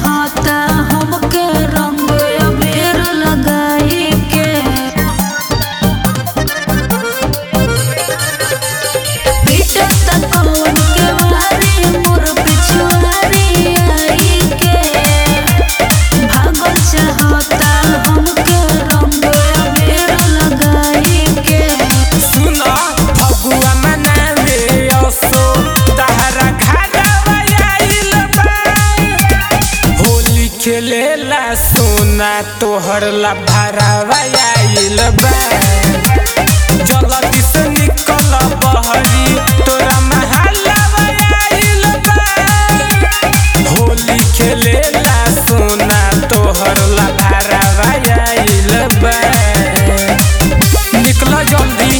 चाहता हमके रंग अबीर लगाई के पीटता कौन के वारी मोर पिछुआरी आई के भागल चाहता हमके रंग अबीर लगाई के सुना फगुआ मनावे असो तहरा घरवा आइल बा होली खेलेला सोना तोहर ला भरावा आइल बा जल्दी से निकल बहरी तोरा महलवा आइल बा होली खेलेला सोना तोहर ला भरावा आइल बा निकल जल्दी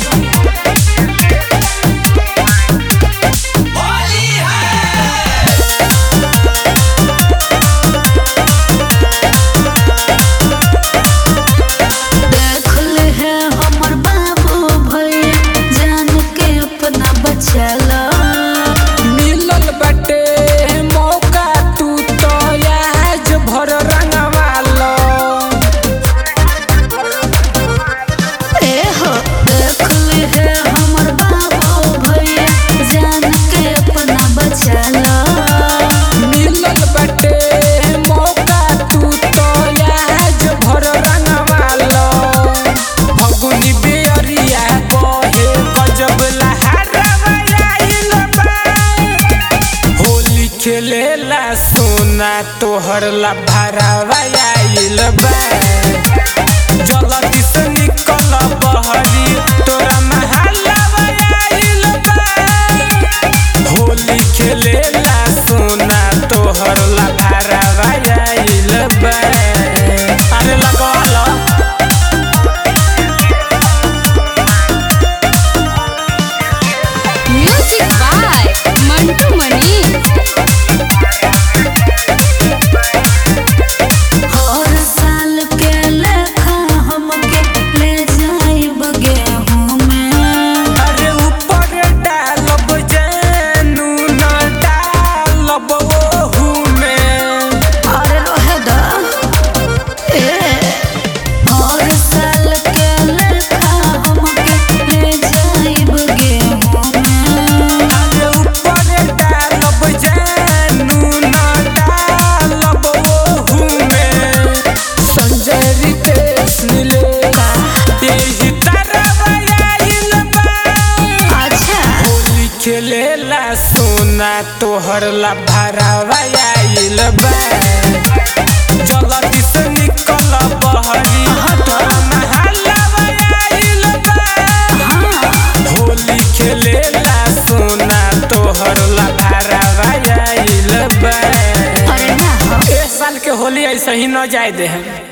देख ले है हमर बाबू भैया जान के अपना बचला मिलल बाटे मौका तू तो आज भर रंगवालो ए हो देख ले है हमर बाबू भैया जान के अपना बचला मिलल बाटे मौका तू तो आज भर रंगवालो फगुनी बेरिया बहे गजब लहरवा आइल बा होली खेलेला सोना तोहर ला भरावा आइल बा जल्दी से निकल बहरी तोरा महलवा आइल बा होली खेलेला सोना तोहर ला भरावा आइल बा अरे लगल म्यूजिक बाय मंटू मनी हर साल के लेखा हमके ले जाइब गेहूं में अरे ऊपर डालब जानू न डालब ओहू में अरे रहे दा ए हर साल के लेखा हमके ले जाइब गेहूं में अरे ऊपर डालब जानू न डालब ओहू में संजय रितेश मिले यही तरफ आइल बा अच्छा होली खेलेला सोना तोहर ला भरावा आइल बा जल्दी से निकल बहरी तोरा महलवा आइल बा होली खेलेला सोना तोहर ला भरावा आइल बा अरे ना हो ए साल के होली ऐसे ही न जाए दे हम